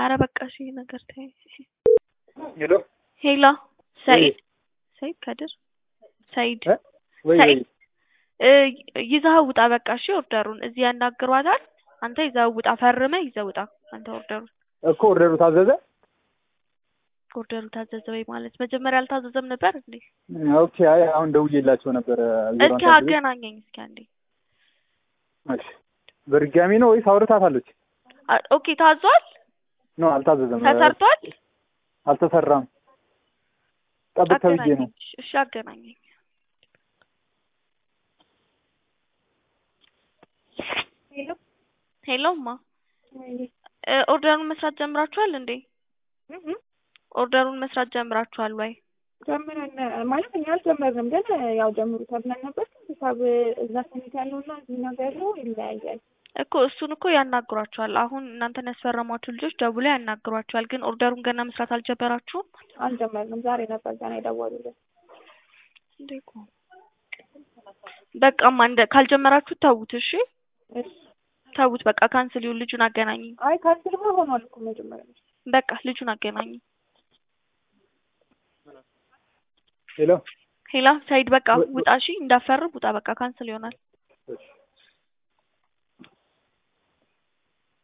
አረ በቃ እሺ ይሄ ነገር ተይ። ሄሎ ሄሎ ሰኢድ ሰኢድ ከድር ሰኢድ እ ወይ ወይ ሰኢድ እ ይዘኸው ውጣ በቃ እሺ ኦርደሩን እዚህ ያናግሯታል። አንተ ይዘኸው ውጣ ፈርመህ ይዘህ ውጣ አንተ ኦርደሩን እኮ ኦርደሩ ታዘዘ። ኦርደሩ ታዘዘ ወይ ማለት መጀመሪያ አልታዘዘም ነበር እንዴ? ኦኬ አይ አሁን ደውዬላቸው ነበር። ዜሮ እስኪ አንድ አድርገው። አገናኘኝ እስኪ አንዴ። እሺ በድጋሚ ነው ወይስ አውርታታለች? አ- ኦኬ ታዟል፣ ነው አልታዘዘም። ተሰርቷል። አልተሰራም። ጠብቅ ተብዬ ነው። አገናኘኝ እሺ አገናኘኝ። ሄሎ ሄሎማ እ ኦርደሩን መስራት ጀምራችኋል እንዴ? ኦርደሩን መስራት ጀምራችኋል ወይ? ጀምረን ማለት እኛ አልጀመርንም፣ ግን ያው ጀምሩ ተብለን ነበር። ሂሳብ እዛ ሰሚት ያለውና እዚህ ነገር ያለው ይለያያል። እኮ እሱን እኮ ያናግሯችኋል። አሁን እናንተን ያስፈረሟችሁ ልጆች ደውለው ያናግሯችኋል። ግን ኦርደሩን ገና መስራት አልጀመራችሁም አልጀመርንም። ዛሬ ነበር ገና የደወሉልን። እንዴ? እኮ በቃማ እንደ ካልጀመራችሁ ተዉት። እሺ እሺ ተዉት። በቃ ካንስል ይሁን። ልጁን አገናኝ። አይ ካንስልማ ሆኗል እኮ መጀመሪያ በቃ ልጁን አገናኝ። ሄሎ ሄላ ሳይድ በቃ ውጣ። እሺ እንዳፈርም ውጣ። በቃ ካንስል ይሆናል።